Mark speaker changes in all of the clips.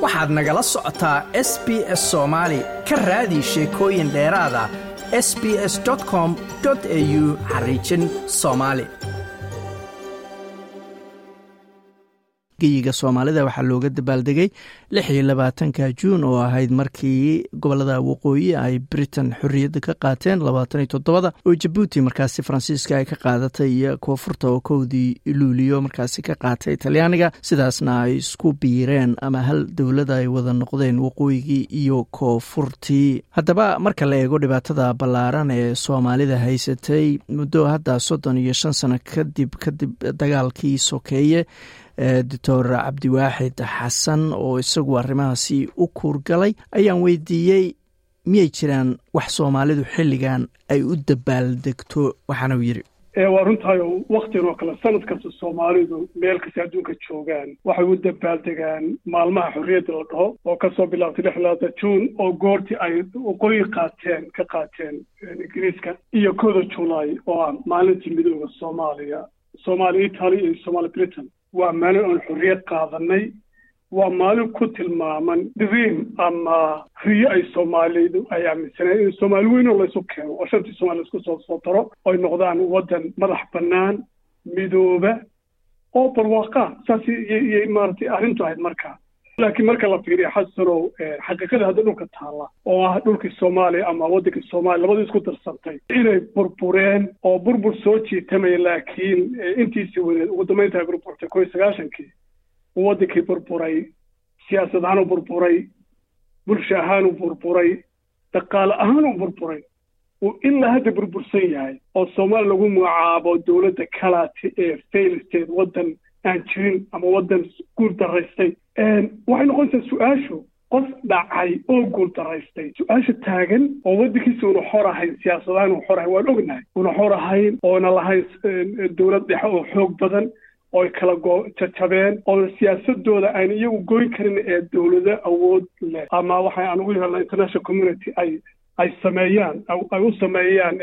Speaker 1: waxaad nagala socotaa s b s soomaali ka raadi sheekooyin dheeraada s b s com au xariijin soomaali geyiga soomaalida waxaa looga dabaaldegay lix iyo labaatanka juun oo ahayd markii gobolada waqooyi ay britain xorriyadda ka qaateen labaatan iyo toddobada oo jabuuti markaasi faransiiska ay ka qaadatay iyo koonfurta oo kowdii luuliyo markaasi ka qaatay talyaaniga sidaasna ay isku biireen ama hal dowlada ay wada noqdeen waqooyigii iyo koonfurtii haddaba marka la eego dhibaatada ballaaran ee soomaalida haysatay muddo hadda soddon iyo shan sano kadib kadib dagaalkii sokeeye doctor cabdiwaaxid xasan oo isagu arrimahaasi u kuurgalay ayaan weydiiyey miyay jiraan wax soomaalidu xilligan ay u dabaaldegto waxaana uu yidhi
Speaker 2: waa runtahay waktigan oo kale sanad kasta soomaalidu meel kasta adduunka joogaan waxay u dabaaldegaan maalmaha xorriyadda la dhaho oo kasoo bilaabtay lix labaatan juun oo goortii ay waqooyi qaateen ka qaateen ingiriiska iyo kooda julaay oo ah maalintii midooda soomaaliya soomaaliya italia iyo somaali britain waa maalin oon xorriyad qaadanay waa maalin ku tilmaaman dream ama riyo ay soomaalidu ay aaminsaneen in soomaali weyn oo laysu keeno oo shantii soomali laisku soo soo daro oy noqdaan waddan madax bannaan midooba oo barwaaqa saas iyay maaragtay arrintu ahayd markaa laakiin marka la fiiriyo xasanow xaqiiqada hadda dhulka taalla oo ah dhulkii soomaaliya ama waddankii soomaaliya labadii isku darsantay inay burbureen oo burbur soo jiitamaya laakiin intiisii wadeed ugu dambaynta ay burburtay koo iyo sagaashankii uu waddankii burburay siyaasad ahaan u burburay bulsho ahaan u burburay dhaqaale ahaan u burburay uu ilaa hadda burbursan yahay oo soomaaliya lagu magacaabo dowladda kalaati ee fail state waddan aan jirin ama waddan guul daraystay waxay noqonaysaa su-aashu qof dhacay oo guul daraystay su-aasha taagan oo waddankiisa una xor ahayn siyaasadahaan una xor ahayn waan ognahay una xor ahayn oona lahayn dowlad dhexe oo xoog badan ooy kala go jajabeen oo siyaasadooda aan iyagu goyn karin ee dowlado awood leh ama waxay aan ugu yeelna international community ay ay sameeyaan ay u sameeyaan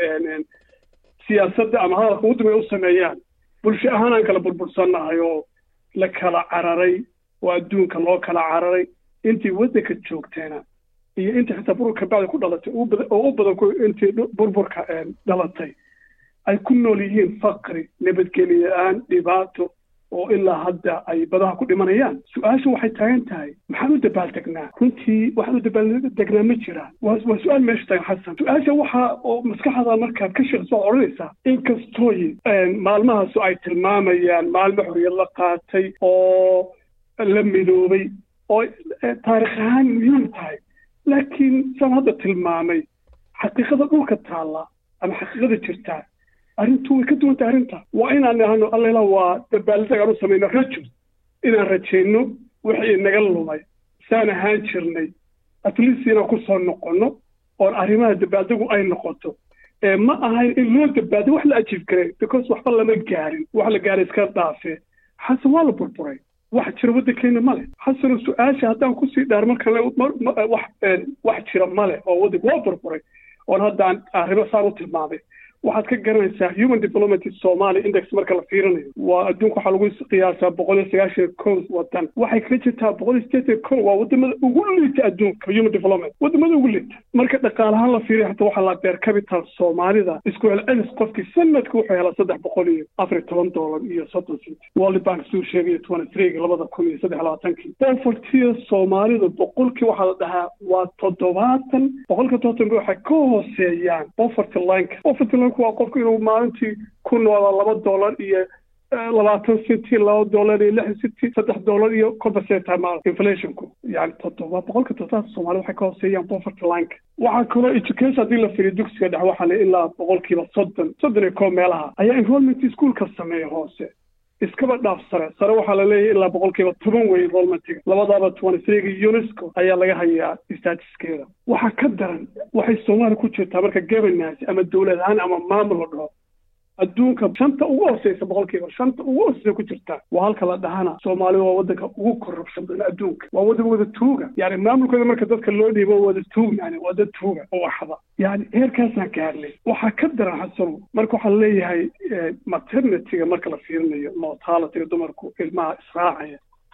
Speaker 2: siyaasadda ama hadalka ugu dambeya u sameeyaan bulsho ahaan aan kala burbursannahay oo la kala cararay oo adduunka loo kala cararay intii waddanka joogteena iyo intii xitaa burburka bacdi ku dhalatay oo u badan intii burburka dhalatay ay ku nool yihiin fakri nabadgelyo la-aan dhibaato oo ilaa hadda ay badaha ku dhimanayaan su-aasha waxay taagan tahay maxaan u dabaaldegnaa runtii waxaan u dabaaldegnaa ma jiraan waa waa su-aal meesha taagan xasan su-aasha waxaa oo maskaxda markaad ka sheekayso waad odhanaysaa inkastooy maalmahaasu ay tilmaamayaan maalmo xorriyad la qaatay oo la midoobay oo taarikh ahaan muhiim tahay laakiin saan hadda tilmaamay xaqiiqada dhulka taalla ama xaqiiqada jirtaa arrintu way ka duwan tahay arrinta waa inaan nahano allela waa dabaaldeg aan u samayno rajo inaan rajayno wixii naga lumay saan ahaan jirnay atleast inaan ku soo noqonno oon arrimaha dabaaldegu ay noqoto ma ahayn in loo dabaaldeg wax la ajiib karay because waxba lama gaarin wax la gaaray iska dhaafee xasan waa la burburay wax jira waddankeena male xasano su-aasha haddaan kusii dhaar markan wax wax jira male oo waddanka waa burburay oon haddaan arrimo saan u tilmaamay waxaad ka garanaysaa human development somalia index marka la fiirinayo waa adduunka waxaa lagu qiyaasaa boqol iyo sagaashan kow wadan waxay kaga jirtaa boqol iyo sideetan kow waa wadamada ugu liita adduunka human development wadamada ugu liita marka dhaqaalahaan la fiiriyo hata waxaa la beer capital soomaalida isku celcelis qofkii sanadka wuxuu helaa saddex boqol iyo afar iyo toban doolar iyo soddon cent world bank suu sheegay twenty three labada kun iyo saddex labaatankii bofortiya soomaalida boqolkii waxaa la dhahaa waa toddobaatan boqolka toddobaatan waxay ka hooseeyaan boforty lineka boforty lineka waa qofku inuu maalintii ku noolaa laba dollar iyo labaatan centi laba dollar iyo lix centi saddex dollar iyo kolba seetaa maal inflationku yani toddoba boqolka toddobaad soomaalida waxay ka hooseeyaan poverty lineka waxaa kaloo education haddii la fiiriyo dugsiga dhex waxaa le ilaa boqolkiiba soddon soddon iyo koob meelaha ayaa enrollment ischoolka sameeya hoose iskaba dhaaf sare sare waxaa la leeyahay ilaa boqolkiiba toban wey enrollmentiga labadaaba twenty threega unesco ayaa laga hayaa statuskeeda waxaa ka daran waxay soomaaliya ku jirtaa marka governance ama dowlad ahaan ama maamul la dhaho adduunka shanta ugu hooseysa boqolkiiba shanta ugu hooseysa ku jirtaa waa halka la dhahana soomaalida waa waddanka ugu corruption badan adduunka waa waddan wada tuuga yani maamulkooda marka dadka loo dhiibo wada tuug yani waa dad tuuga oo waxda yani heerkaasaan gaarnay waxaa ka daran xasano marka waxaa leeyahay maternityga marka la fiirinayo mortalityga dumarku ilmaha israacaya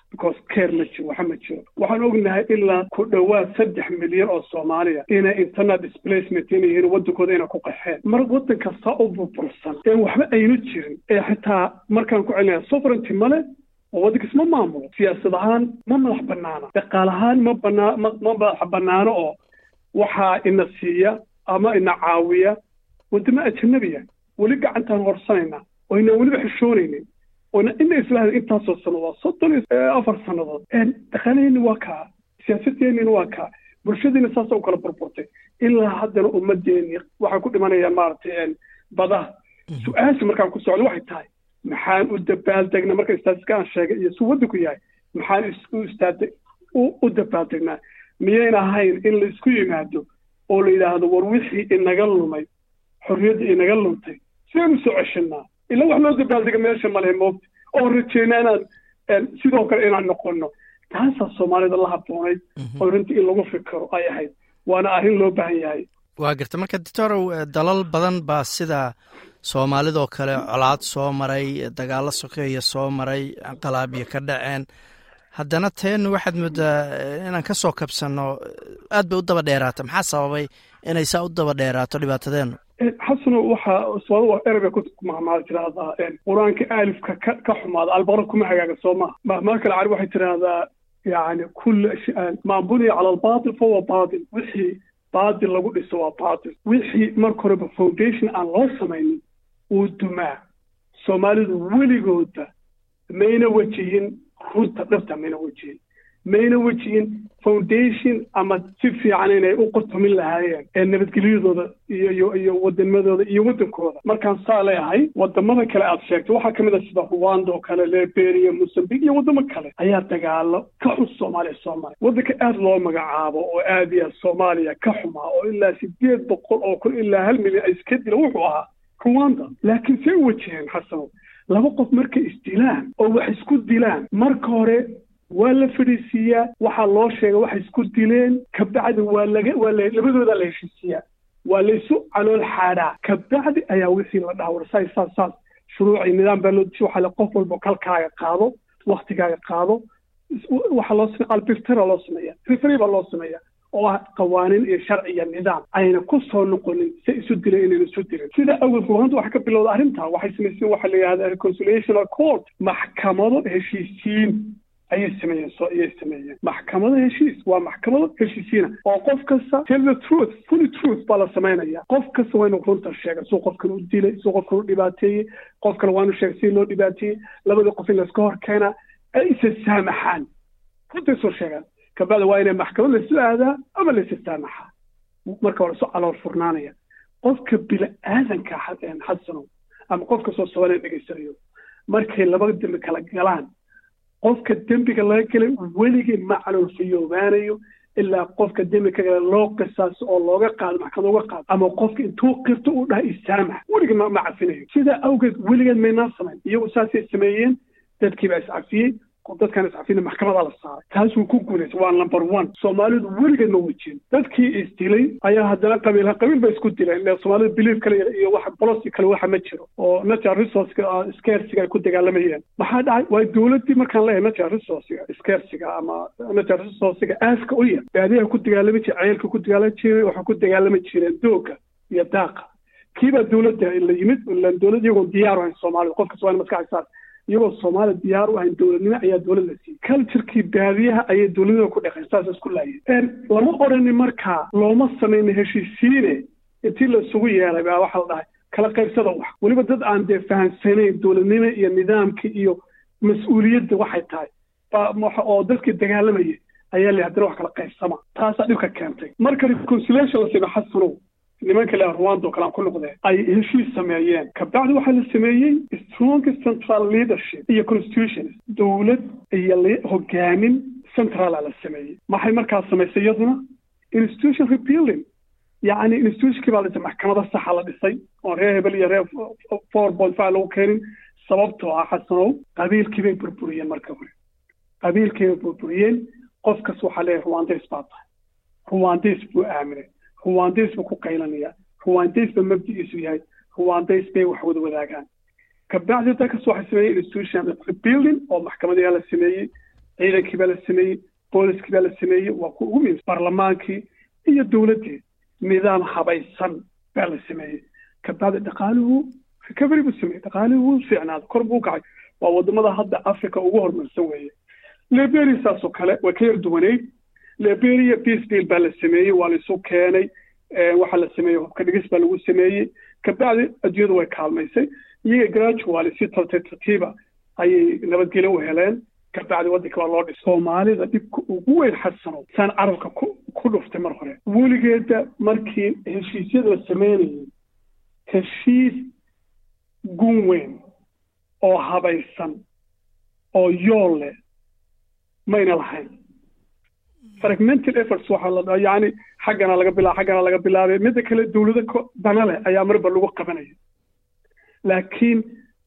Speaker 2: because care ma jiro waxa ma jiro waxaan ognahay ilaa ku dhowaad saddex milyan oo soomaaliya inay internet displacement inay yihiin waddankooda inay ku qaxeen mar waddan kasta u burbursan ee waxba aynu jirin ee xitaa markaan ku celinaya sovereignty male oo waddankaas ma maamulo siyaasad ahaan ma madax banaana dhaqaal ahaan ma banaa ma ma madax banaano oo waxaa ina siiya ama ina caawiya waddamo ajanabiya weli gacantaan horsanayna oo inaan weliba xishoonaynin oona ina islaaha intaasoo sannadood soddon iyo afar sannadood dhaqaalaheeni waa kaa siyaasadeenina waa kaa bulshadiina saasa u kala burburtay ilaa haddana ummadeeni waxay ku dhimanayaan maaragtay badaha su-aasha markaan ku socdo waxay tahay maxaan u dabaaldegna marka istaatiska aan sheegay iyo su waddanku yahay maxaan u istaade u dabaaldegnaa miyayna ahayn in la isku yimaado oo la yidhaahdo war wixii inaga lumay xorriyadda inaga luntay sidaynu soo ceshanaa ila wax loo dabaaldega meesha male moogta oo rajeynaa inaan sidoo kale inaan noqono taasaa soomaalida la habboonayd oo runtii in lagu fikiro ay ahayd waana arrin loo baahan yahay
Speaker 1: waa garta marka doctorow dalal badan baa sida soomaalidoo kale colaad soo maray dagaallo sokeeya soo maray qalaabyo ka dhaceen haddana teenu waxaad moodaa inaan ka soo kabsanno aad bay u daba dheeraata maxaa sababay inay saa u daba dheeraato dhibaatadeenu
Speaker 2: xasano waxaa soomaalida erabay ku mahmaal tiraahdaa qur-aanka aalifka ka ka xumaada albaqra kuma hagaaga soo maha mahmaal kale cari waxay tiraahdaa yani kulla maa buniya cala albaatil fahuwa baatil wixii baatil lagu dhiso waa baatil wixii marka horeba foundation aan loo samaynin uu dumaa soomaalidu weligooda mayna wejihin runta dhabta mayna wejihin mayna wejihin foundation ama si fiican inay u qotomin lahaayeen ee nabadgelyadooda iyo iyo iyo wadanimadooda iyo waddankooda markaan saa leeyahay wadamada kale aad sheegtay waxaa ka mid a sida rwanda oo kale liberia mozambique iyo waddamo kale ayaa dagaalo ka xun soomaaliya soo maray waddanka aad loo magacaabo oo aad iyo aad soomaaliya ka xumaa oo ilaa sideed boqol oo kun ilaa hal milyan ay iska dila wuxuu ahaa rwanda laakiin say u wajaheen xasano laba qof markay isdilaan oo wax isku dilaan marka hore waa la fadhiisiiyaa waxaa loo sheegay waxay isku dileen kabacdi waa laga waa la labadooda la heshiisiiyaa waa la isu calool xaadhaa kabacdi ayaa wixii la dhaha war saas saas saas shuruuci nidaam baa loo dishay waxaa le qof walba kalkaaga qaado waktigaaga qaado waxaa loo sameya albirtara loo sameeya referi baa loo sameeya oo ah qawaaniin iyo sharci iyo nidaam ayna ku soo noqonin si isu dileen inayna isu dirin sida awgeed ruhanta waxaa ka bilowda arrintaa waxay samayseen waxaa la yidhahda reconciliational court maxkamado heshiisiin ayay sameeyeen soo ayay sameeyeen maxkamado heshiis waa maxkamado heshiisiina oo qof kasta tell the truth fully truth baa la samaynaya qof kasta waa inuu runta sheega suu qofkan u dilay suu qofkan u dhibaateeyey qof kale waa inuu sheegay sidii loo dhibaateeyey labadii qof in layska hor keenaa ay isa saamaxaan runtay soo sheegaan kabacdi waa inay maxkamad laysu aadaa ama laysa saamaxaa marka hore soo calool furnaanaya qofka bini-aadanka xasano ama qof kastoo soomaaliya dhegaysanayo markay laba dembi kala galaan qofka dembiga laga gelay weligii ma caloolfayoobaanayo ilaa qofka dembi ka gala loo qisaaso oo looga qaado maxkamad uga qaado ama qofka intuu qirto uu dhaha isaamax weligii ma cafinayo sidaa awgeed weligeed maynaa samayn iyagu saasay sameeyeen dadkiibaa iscafiyey dadkan iscafina maxkamadaa la saaray taas wuu ku guulaysay waa number one soomaalidu weligeed ma wejin dadkii isdilay ayaa haddana qabiil qabiil bay isku dileen ile soomaalida belief kale iyo wax bolosi kale waxa ma jiro oo natural resourceka scarsiga ay ku dagaalamayeen maxaa dhacay waa dowladdii markaan leeyahay natural resourcega scarsiga ama natural resourcega aaska u yar baadiyaha ku dagaalami jire ceelka ku dagaalami jiray waxay ku dagaalami jireen dooga iyo daaqa kiibaa dowladda la yimid ilan dowlad iyagoon diyaar ahayn soomaalida qofkas waa in maskaxda saar iyagoo soomaaliya diyaar u ahayn dowladnimo ayaa dowlad la siiyey culturekii baadiyaha ayay dowladnima ku dhaqeen saas isku laayeen lama odhanin markaa looma samayna heshiisiine intii la isugu yeelay baa waxaa la dhahay kala qaybsada wax weliba dad aan dee fahamsanayn dowladnimo iyo nidaamka iyo mas-uuliyadda waxay tahay oo dadkii dagaalamayay ayaa la haddana wax kala qaybsama taasaa dhibka keentay marka reconciliation la sima xasanow nimanka le rwanda oo kale aan ku noqdee ay heshiis sameeyeen kabacdi waxaa la sameeyey strong central leadership iyo constitution dowlad iyo hogaamin centrala la sameeyey maxay markaas samaysay iyaduna institution rebuilding yacni institutionkii baa la dhisay maxkamada saxa la dhisay oon reer hebel iyo reer four point five lagu keenin sababtoo ah xasanow qabiilkii bay burburiyeen marka hore qabiilkii bay burburiyeen qofkas waxaa leeyahay rwandays baa tahay rwandays buu aaminay ruwandays buu ku qaylanaya ruwandays ba mabdigiisu yahay ruwandays bay wax wada wadaagaan kabacdi dalkas waxay sameeyey institution rebuilding oo maxkamadayaa la sameeyey ciidankii baa la sameeyey booliskii baa la sameeyey waa kuwa ugu muhiimsan baarlamaankii iyo dowladdii nidaam habaysan baa la sameeyey kabacdi dhaqaaluhu recovery buu sameeyey dhaqaalihii wuu fiicnaaday kor buu kacay waa wadamada hadda africa ugu horumarsan weeye liberia saasoo kale way ka yar duwaneyd liberia peace deal baa la sameeyey waa la isu keenay waxaa la sameeyey hubka dhigis baa lagu sameeyey kabacdi adduunyadu way kaalmaysay iyaga gradually si tartiib tartiiba ayay nabadgelyo u heleen kabacdi waddanka waa loo dhisay soomaalida dhibka ugu weyn xasano saan carabka ku ku dhuftay mar hore weligeeda markii heshiisyada la sameynayay heshiis gun weyn oo habaysan oo yool leh mayna lahayn fragmental efforts waxaa la dhaha yacni xaggana laga bilaa xaggana laga bilaabay midda kale dowlado dana leh ayaa marba lagu qabanaya laakiin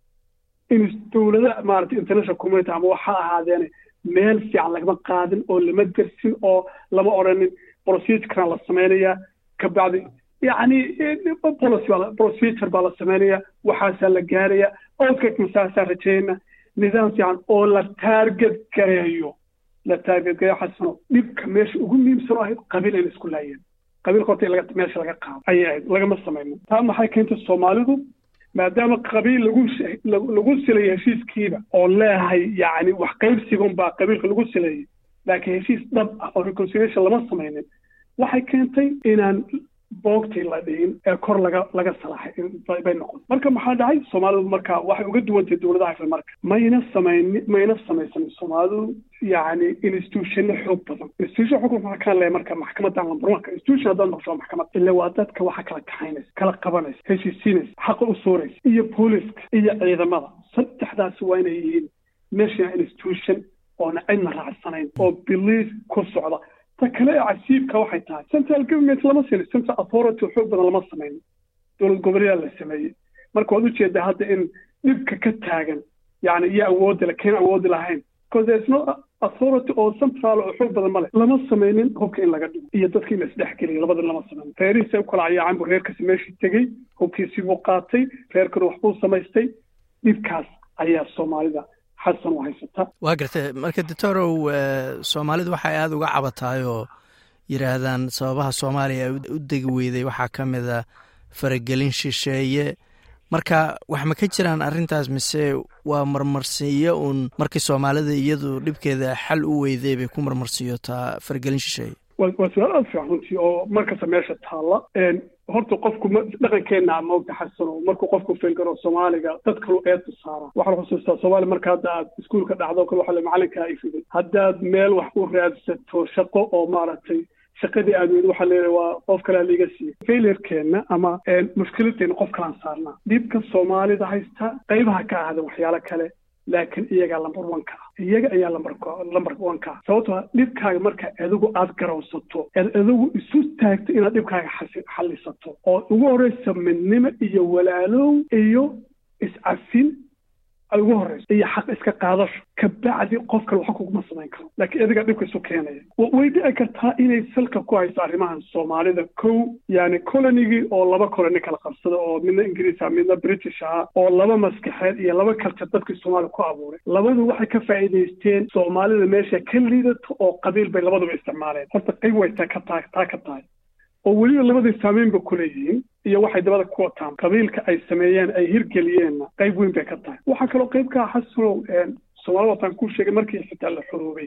Speaker 2: in dowlada maaragtay international community ama waxa ahaadeene meel fiican lagama qaadin oo lama dersin oo lama odhanin procedurekan la samaynayaa kabacdi yacni policy baa procedure baa la samaynayaa waxaasaa la gaaraya outcome masaasaa rajayna nidaam fiican oo la target gareeyo la target gareeyo xasano dhibka meesha ugu muhiimsan oo ahayd qabiil ayna isku laayeen qabiilka horta laga meesha laga qaado ayay ahayd lagama samayno taa maxay keentay soomaalidu maadaama qabiil lagu lagu silayay heshiiskiiba oo leehay yacni wax qaybsigun baa qabiilka lagu silayay laakiin heshiis dhab ah oo reconciliation lama samaynin waxay keentay inaan boogtii la dhihin ee kor laga laga salaaxay bay noqon marka maxaa dhacay soomaalidu marka waxay uga duwantay dowladaha kale marka mayna samayni mayna samaysanin soomaalidu yacni institutionno xoog badan institution xukun waxaa kaan leeyahay marka maxkamadan lambar wanka institution haddaad noqosho maxkamad ila waa dadka waxa kala kaxaynaysa kala qabanaysa heshiisiinaysa xaqa u sooraysa iyo booliska iyo ciidamada saddexdaasi waa inay yihiin national institution oona cidna raacsanayn oo biliis ku socda ta kale ee casiibka waxay tahay central government lama sinin central authority xoog badan lama samaynin dowlad goboleedaa la sameeyey marka waad ujeedaa hadda in dhibka ka taagan yani iyo awoodda le keen awoodi lahayn because there is no authority oo central oo xoog badan male lama samaynin hubka in laga dhigo iyo dadka in la isdhexgeliyo labada lama samaynin reerihiisa u kala cayaacan buu reerkasi meeshii tegey hubkiisii buu qaatay reerkana waxbuu samaystay dhibkaas ayaa soomaalida xasan u haysata
Speaker 1: waa gartay marka doctorow soomaalidu waxay aada uga cabataay oo yidhaahdaan sababaha soomaaliya u degi weyday waxaa ka mid a faragelin shisheeye marka wax ma ka jiraan arrintaas mise waa marmarsiiyo uun markii soomaalida iyadu dhibkeeda xal u weyday bay ku marmarsiiyotaa faragelin shisheeye
Speaker 2: waa su-aal aada fiican runtii oo markasta meesha taalla horta qofku dhaqankeenna maogta xasano markuu qofku filgaro soomaaliga dad kalu eedta saara waxaa la xusuustaa soomaaliya marka hadda aad iskuulka dhacdo kale waxa macalinkaa ifiday haddaad meel wax u raadsato shaqo oo maaragtay shaqadii aad weyd waxaa leeyahay waa qof kalea liiga siiyey failurekeenna ama mushkiladeenna qof kalaan saarnaa dhibka soomaalida haysta qaybaha ka ahda waxyaalo kale laakiin iyagaa lamber one ka ah iyaga ayaa lamber lamber one ka ah sababtoo dhibkaaga marka adigu aad garowsato eed adigu isu taagto inaad dhibkaaga xallisato oo ugu horreysa midnimo iyo walaalow iyo iscafin ay ugu horreyso iyo xaq iska qaadasho kabacdi qof kale waxa kuguma samayn karo laakiin adiga dhibka isu keenaya way dhici kartaa inay salka ku hayso arrimahan soomaalida kow yani colonigii oo laba colony kala qabsada oo midna ingiriis ah midna british ah oo laba maskaxeed iyo laba culture dadkii soomaaliya ku abuuray labadu waxay ka faa'iidaysteen soomaalida meesha ka liidato oo qabiil bay labaduba isticmaaleen horta qayb way taa ka tahay taa ka tahay oo weliba labadii saamayn ba kuleeyihiin iyo waxay dabada ku wataan qabiilka ay sameeyeen ay hirgeliyeenna qayb weyn bay ka tahay waxaa kaloo qayb ka ah xasanow soomaalida wataan ku sheegay markii xitaa la xuruubay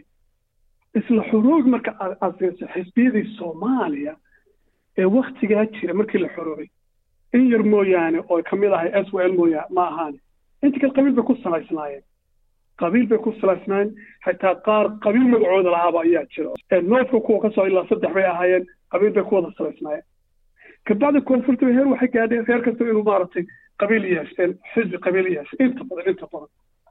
Speaker 2: isla xuruubi marka aad aasayso xisbiyadii soomaaliya ee waktigaa jira markii la xuruubay in yar mooyaane oo ka mid ahay s w l mooya ma ahaane inta kale qabiil bay ku salaysnaayeen qabiil bay ku salaysnaayeen xitaa qaar qabiil magacooda lahaaba ayaa jira noodka kuwa kasoo ilaa saddex bay ahaayeen qabiil bay ku wada salaysnaayeen kabacdi koonfurta heer waxay gaadheen reer kasta inuu maaragtay qabiil yeesheen xisbi qabiil yeeshay inta badan inta badan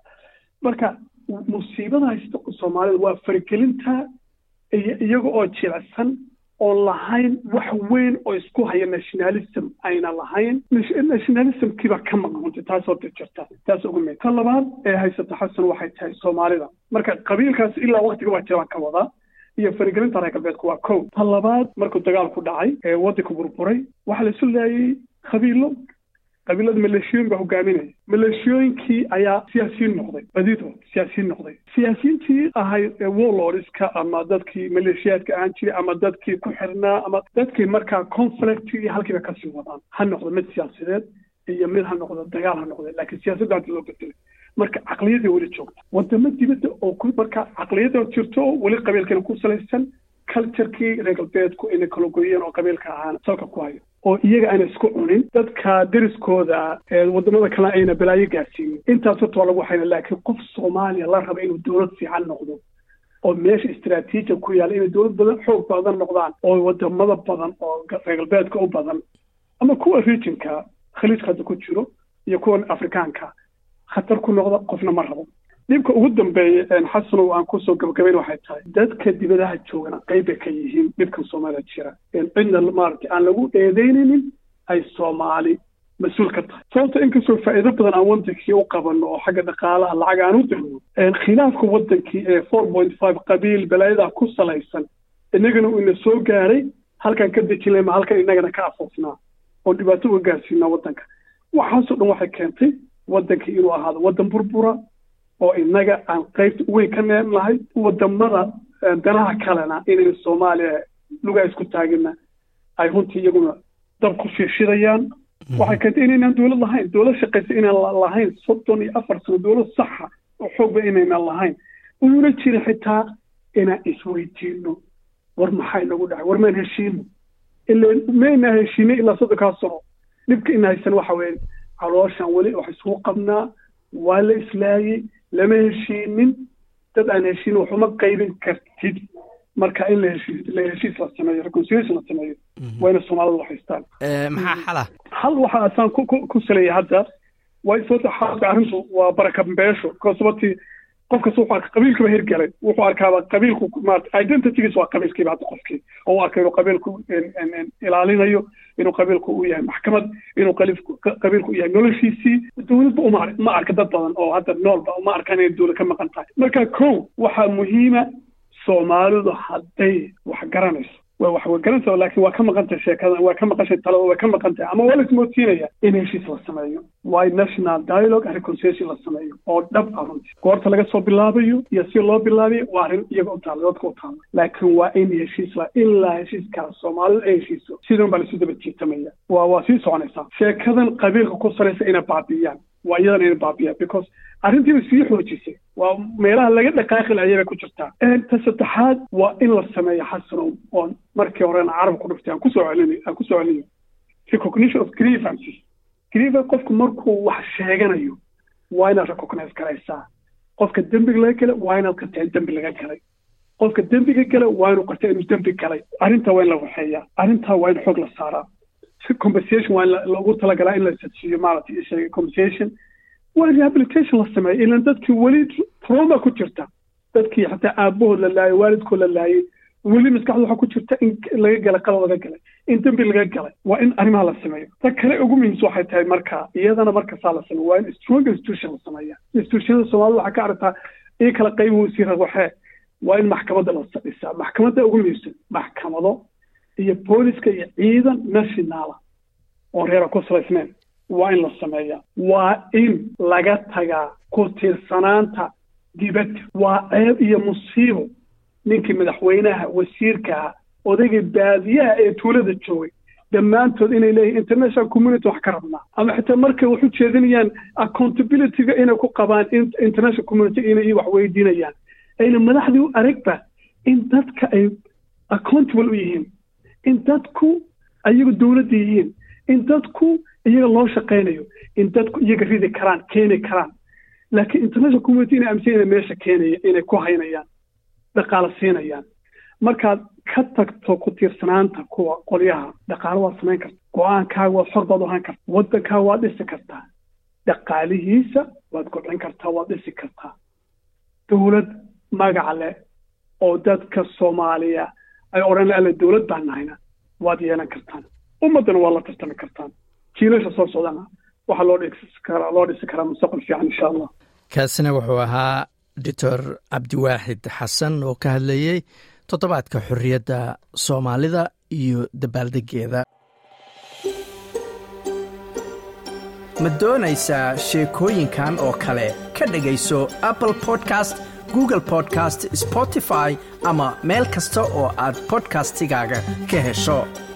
Speaker 2: marka musiibada haysta soomaalida waa faragelinta iyo iyaga oo jilicsan oon lahayn wax weyn oo isku haya nationalism ayna lahayn nationalismkiibaa ka maqan runti taas horta jirta taas ugu mid ta labaad ee haysata xasan waxay tahay soomaalida marka qabiilkaas ilaa waktiga waa jiraan ka wadaa iyo faragelinta reer galbeedku waa kow ta labaad markuu dagaalku dhacay ee waddanka burburay waxaa la isu laayay qabiilo qabiilada maleeshiyooyin baa hogaaminaya maleeshiyooyinkii ayaa siyaasiyiin noqday badidood siyaasiyiin noqday siyaasiyiintii ahayd warlordska ama dadkii maleeshiyaadka ahaan jiray ama dadkii ku xirnaa ama dadkii markaa conflict iyo halkiiba kasii wadaan ha noqdo mid siyaasadeed iyo mid ha noqdo dagaal ha noqdo laakiin siyaasadda hadda loo bedelay marka caqliyadii weli joogta wadamo dibadda oo ku marka caqliyada jirto oo weli qabiilkana ku salaysan culturekii reer galbeedku inay kala goyeen oo qabiilka ahaan salka ku hayo oo iyaga aana isku cunin dadka deriskooda wadamada kale ayna balaayo gaarsiinin intaas horta waa lagu hayna laakiin qof soomaaliya la raba inuu dowlad fiican noqdo oo meesha istraatiijia ku yaalla inay dowlad badan xoog badan noqdaan oo wadamada badan oo reer galbeedka u badan ama kuwa regionka khaliijka hadda ku jiro iyo kuwa afrikaanka khatar ku noqda qofna ma rabo dhibka ugu dambeeya xasanow aan kusoo gabagabayn waxay tahay dadka dibadaha joogana qayb bay ka yihiin dhibkan soomaaliya jira cidna maaragtay aan lagu eedeynaynin ay soomaali mas-uul ka tahay sababta inkastoo faa'iido badan aan wadankii u qabano oo xagga dhaqaalaha lacag aan u dirno khilaafka wadankii ee four point five qabiil balaayadaa ku salaysan innagana uu ina soo gaaray halkaan ka dejin lama halkan innagana ka afoofnaa oo dhibaato uga gaarsiinaa wadanka waxaasoo dhan waxay keentay wadankii inuu ahaado wadan burbura oo innaga aan qaybta weyn ka neennahay wadamada danaha kalena inay soomaaliya lugaa isku taagina ay runtii iyaguna dab ku shiishidayaan waxay keentay inaynaan dowlad lahayn dowlad shaqaysa inaan lahayn soddon iyo afar sano dowlad saxa oo xoogba inaynaan lahayn uuna jira xitaa inaan isweydiino war maxaa inagu dhacay war maan heshiino ila maynaa heshiinay ilaa soddonkaa sano dhibka ina haysan waxa weeye calooshan weli wax isugu qabnaa waa la islaayey lama heshiinin dad aan heshiin waxuma qaybin kartid marka in la heshiis la heshiis la sameeyo reconciliation la sameeyo waa ina soomaalida haystaan
Speaker 1: maxaa xala
Speaker 2: hal waxa asaan ku ku saleeya hadda waa sababta xaalka arrintu waa baraka beesho ko sababtii qof kasta wuxuu arka qabiilkiiba hirgalay wuxuu arkaaba qabiilku maarata identitygiis waa qabiilkiiba hadda qofkii oo u arka inuu qabiilku ilaalinayo inuu qabiilku u yahay maxkamad inuu qabiilku u yahay noloshiisii dowladba uma ma arka dad badan oo hadda noolba uma arkaan inay dowlad ka maqan tahay marka kow waxaa muhiima soomaalidu hadday wax garanayso waa wax way garanaysa laakiin waa ka maqan tahay sheekada waa ka maqan tahay talada waa ka maqan tahay ama waa la ismoodsiinaya in heshiis la sameeyo waa national dialogue and reconciliation la sameeyo oo dhab ah runtii goorta laga soo bilaabayo iyo si loo bilaabayo waa arrin iyaga u taala dadka u taala laakiin waa in heshiis la ilaa heshiiskaas soomaalida ay heshiiso sidan baa laisu daba jiitamaya waa waa sii soconaysaa sheekadan qabiilka ku salaysa inay baabi'iyaan waa iyadana inay baabi'iyaan because arrintiiba sii xoojisay waa meelaha laga dhaqaaqi lahaa ayay ku jirtaa ta saddexaad waa in la sameeyo xasanow oon markii horena carab ku dhiftay aan kusoo celinayo aan kusoo celinayo recognition of grievances grievance qofku markuu wax sheeganayo waa inaad recognize garaysaa qofka dembiga laga galay waa inaad qartaa in dembi laga galay qofka dembiga gala waa inuu qartaa inuu dembi galay arrintaa waa in la waxeeyaa arrintaa waa in xoog la saaraa compensation waa in lagu talagalaa in la sadsiiyo maaragtay sheegay compensation waa in rehabilitation la sameeyo ilan dadkii weli trauma ku jirta dadkii xataa aabahood la laayay waalidkood la laayay weli maskaxda waxaa ku jirta in laga galay qalad laga galay in dembi laga galay waa in arrimaha la sameeyo ta kale ugu muhiimsa waxay tahay marka iyadana markasaa la sameeyo waa in strong institution la sameeya institutionada soomaalida waxaa ka aragtaa in kala qayb wasiira waxee waa in maxkamadda la dhisaa maxkamadda ugu muhiimsan maxkamado iyo booliska iyo ciidan nationala oo reera ku salaysneen waa in la sameeyaa waa in laga tagaa ku tiirsanaanta dibadda waa ceeb iyo musiibo ninkii madaxweynaha wasiirkaha odaygii baadiyaha ee tuulada joogay dhammaantood inay leeyihin international community wax ka rabnaa ama xitaa markay wax u jeedinayaan accountabilityga inay ku qabaan international community inay wax weydiinayaan ayna madaxdii u aragba in dadka ay accountable u yihiin in dadku ayagu dowladda yihiin in dadku iyaga loo shaqaynayo in dadku iyaga ridi karaan keeni karaan laakiin international community inay aaminsan inay meesha keenaya inay ku haynayaan dhaqaalo siinayaan markaad ka tagto ku tiirsanaanta kuwa qolyaha dhaqaalo waad samayn karta go-aankaaga waad xor baad u ahaan karta waddankaaga waad dhisi kartaa dhaqaalihiisa waad kobcin kartaa waad dhisi kartaa dowlad magac leh oo dadka soomaaliya ay odhan alle dowlad baan nahayna waad yeelan kartaan ummaddana waa la tartami kartaan jiilasha soo socdana waxaa loo dhisi karaa loo dhisi karaa mustaqbal fiican insha allah
Speaker 1: kaasina wuxuu ahaa doctor cabdiwaaxid xasan oo ka hadlayey toddobaadka xorriyadda soomaalida iyo dabaaldegeeda ma doonaysaa sheekooyinkan oo kale ka dhegayso apple podcast google podcast spotify ama meel kasta oo aad bodkastigaaga ka hesho